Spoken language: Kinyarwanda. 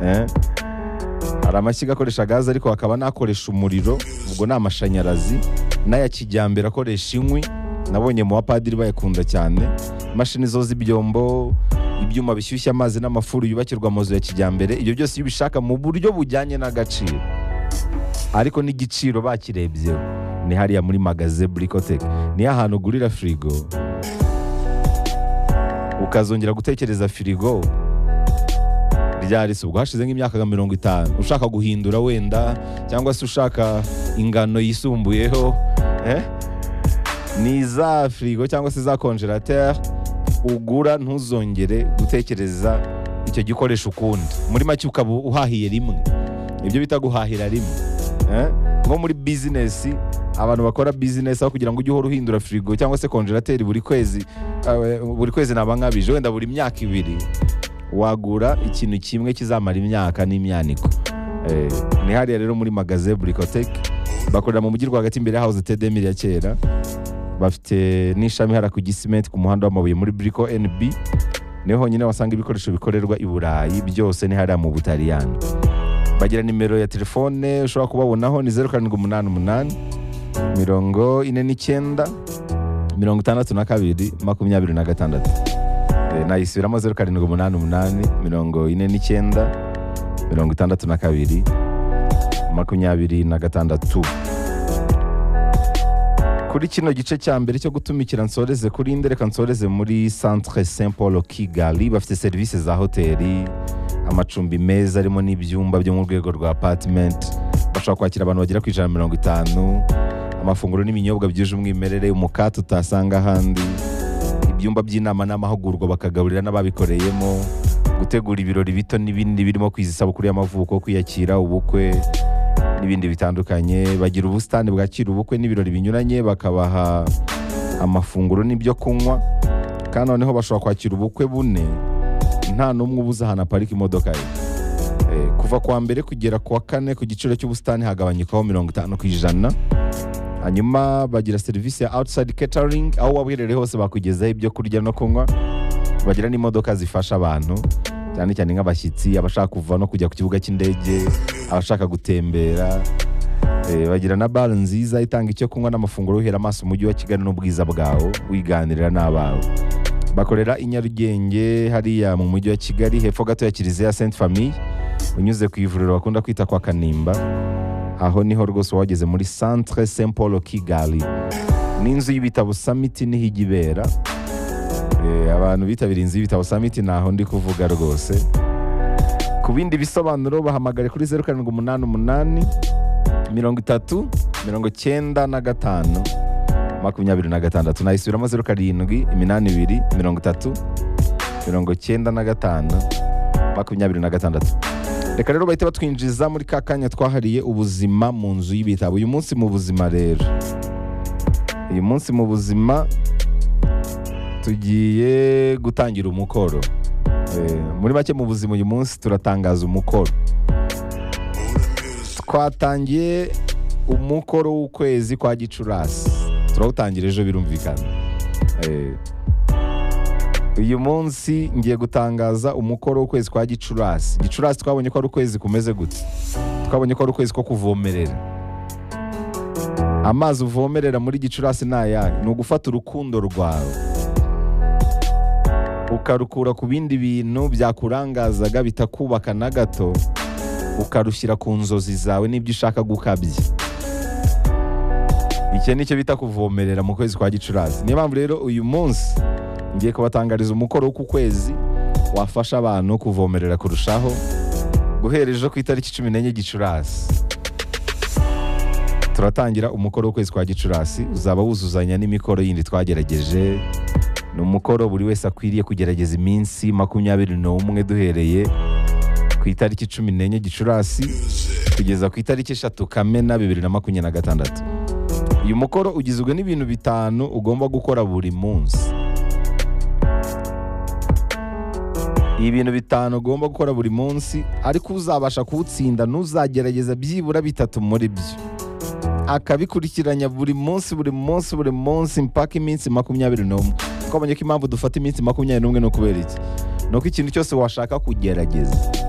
eh. hari amashyiga akoresha gaze ariko hakaba n'akoresha umuriro ubwo ni amashanyarazi n'aya kijyambere akoresha inkwi nabonye mu bapadiri bayakunda cyane imashini zoza ibyombo ibyuma bishyushya amazi n'amafuru yubakirwa amazu ya kijyambere ibyo byose iyo ubishaka mu buryo bujyanye n'agaciro ariko n'igiciro bakirebyeho ni hariya muri magaze burikoteke ni ya hantu ugurira firigo ukazongera gutekereza firigo ryari se ubwo hashize nk'imyaka nka mirongo itanu ushaka guhindura wenda cyangwa se ushaka ingano yisumbuyeho eh? ni za firigo cyangwa se za konjerateri ugura ntuzongere gutekereza icyo gikoresho ukundi muri make ukaba uhahiye rimwe nibyo bita guhahira rimwe eh? nko muri bizinesi abantu bakora bizinesi aho kugira ngo ujye uhora uhindura firigo cyangwa se konjerateri buri kwezi eh, buri kwezi naba nkabije wenda buri myaka ibiri wagura ikintu kimwe kizamara imyaka n'imyaniko Eh, ni hariya rero muri magaze burikoteke bakorera mu mujyi rwagati imbere ya hawuze tedemiri ya kera bafite n'ishami hara ku gisimenti ku muhanda w'amabuye muri buriko NB niho honyine wasanga ibikoresho bikorerwa i Burayi byose ni hariya mu Butaliyani bagira nimero ya telefone ushobora kubabonaho ni zeru karindwi umunani umunani mirongo ine n'icyenda mirongo itandatu na kabiri makumyabiri na gatandatu Eh, nayisubiramo zeru karindwi umunani umunani mirongo ine n'icyenda mirongo itandatu na kabiri makumyabiri na gatandatu kuri kino gice cya mbere cyo gutumikira nsoreze kuri inde reka nsoreze muri centre saint paul kigali bafite serivisi za hoteli amacumbi meza arimo n'ibyumba byo mu rwego rwa apartment bashobora kwakira abantu bagera ku ijana na mirongo itanu amafunguro n'ibinyobwa byuje umwimerere umukate utasanga ahandi ibyumba by'inama n'amahugurwa bakagaburira n'ababikoreyemo gutegura ibirori bito n'ibindi birimo kwiza isabukuru y'amavuko kwiyakira ubukwe n'ibindi bitandukanye bagira ubusitani bwakira ubukwe n'ibirori binyuranye bakabaha amafunguro n'ibyo kunywa kandi noneho bashobora kwakira ubukwe bune nta n'umwe ubuze ahantu aparika imodoka ye Eh, kuva ku wa mbere kugera ku wa kane ku giciro cy'ubusitani hagabanyukaho mirongo itanu ku ijana hanyuma bagira serivisi ya outside catering aho waba uherereye hose bakugezaho ibyo kurya no kunywa bagira n'imodoka zifasha abantu cyane cyane nk'abashyitsi abashaka kuva no kujya ku kibuga cy'indege abashaka gutembera Eh, bagira na bare nziza itanga icyo kunywa n'amafunguro uhera amaso umujyi wa kigali n'ubwiza bwawo wiganirira n'abawe bakorera i nyarugenge hariya mu mujyi wa kigali hepfo gato ya kiliziya sainte famille unyuze ku ivuriro bakunda kwita kwa kanimba aho niho rwose wageze muri centre saint paul kigali n'inzu y'ibitabo summit niho ijya ibera Eh, abantu bitabiriye inzu y'ibitabo summit ntaho ndi kuvuga rwose ku bindi bisobanuro bahamagare kuri zeru karindwi umunani umunani mirongo itatu mirongo cyenda na gatanu makumyabiri na gatandatu nayisubiramo zeru karindwi iminani ibiri mirongo itatu mirongo cyenda na gatanu makumyabiri na gatandatu reka rero bahita batwinjiza muri ka kanya twahariye ubuzima mu nzu y'ibitabo uyu munsi mu buzima rero uyu munsi mu buzima tugiye gutangira umukoro Eh, muri make mu buzima uyu munsi turatangaza umukoro twatangiye umukoro w'ukwezi kwa gicurasi turawutangira ejo birumvikana Eh, uyu munsi ngiye gutangaza umukoro w'ukwezi kwa gicurasi gicurasi twabonye ko ari ukwezi kumeze gute twabonye ko ari ukwezi ko kuvomerera amazi uvomerera muri gicurasi ni ayahe ni ugufata urukundo rwawe ukarukura ku bindi bintu byakurangazaga bitakubaka na gato ukarushyira ku nzozi zawe n'ibyo ushaka gukabya icyo ni cyo bita kuvomerera mu kwezi kwa gicurasi niyo mpamvu rero uyu munsi ngiye kubatangariza umukoro wo ku kwezi wafasha abantu kuvomerera kurushaho guhera ejo ku itariki cumi n'enye gicurasi turatangira umukoro w'ukwezi kwa gicurasi uzaba wuzuzanya n'imikoro yindi twagerageje ni umukoro buri wese akwiriye kugerageza iminsi makumyabiri n'umwe duhereye ku itariki cumi n'enye gicurasi kugeza ku itariki eshatu kamena bibiri na makumyabiri na gatandatu uyu mukoro ugizwe n'ibintu bitanu ugomba gukora buri munsi ibintu bitanu ugomba gukora buri munsi ariko uzabasha kuwutsinda n'uzagerageza byibura bitatu muri byo akabikurikiranya buri munsi buri munsi buri munsi mpaka iminsi makumyabiri n'umwe twabonye ko impamvu dufata iminsi makumyabiri n'umwe ni ukubera iki ni uko ikintu cyose washaka kugerageza